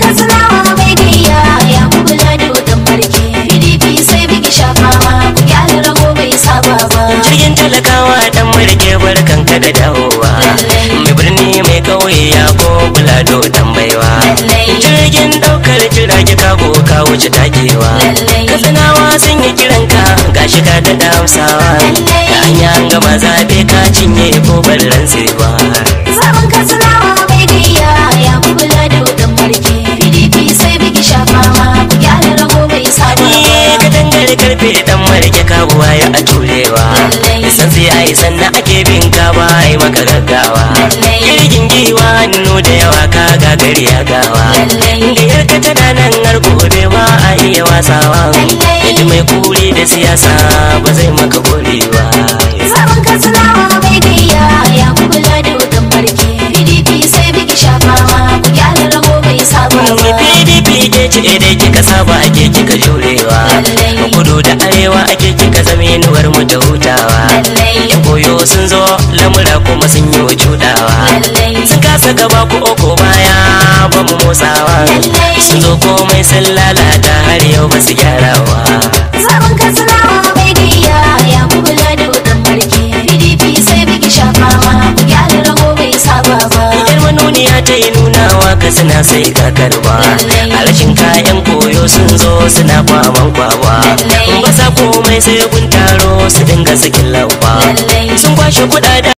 katsinawa mai gayya ya kubula da wutan marke pdp sai biki shafawa ku gyara rago bai saba ba jirgin talakawa dan marke barkan ka da dawowa mai birni mai kauye ya ko bulado dan baiwa jirgin daukar jirage kago ka wuce takewa katsinawa sun yi kiranka gashi ka da damsawa da hanya an gama zabe ka cinye ko barran sirwa Zaben katsinawa mai gayya ya kubula da wutan marke pdp sai biki shafawa ku gyara rago bai saba Ni ka dangare karfe dan marke kabuwa ya a turewa san sai ai sannan ake bin ka ba ai maka gaggawa kirgin giwa hannu da yawa ka gagari ya gawa da yarka tana nan har gobe ba a iya wasawa yadda mai kuri da siyasa ba zai maka gori ba Zaben katsinawa mai gayya ya kubula da wutan marke pdp sai biki shafawa ku gyara rago bai saba Mai ba PDP ke ce dai kika saba ake kika jurewa kudu da arewa ake kika zama inuwar mu da hutawa yan koyo sun zo lamura kuma sun yi wa judawa sun kasa gaba ko oko baya ba mu motsawa sun zo komai sun lalata har yau ba su gyarawa Zaben katsinawa mai gayya ya kubula da wutan marke pdp sai biki shafawa ku gyara rago bai saba ba Yar manuniya ta yi nunawa ka suna sai kakarwa a rashin kayan koyo sun zo suna kwaman kwawa ba sa komai sai gun taro su dinga sakin lawa sun kwashe kuɗaɗen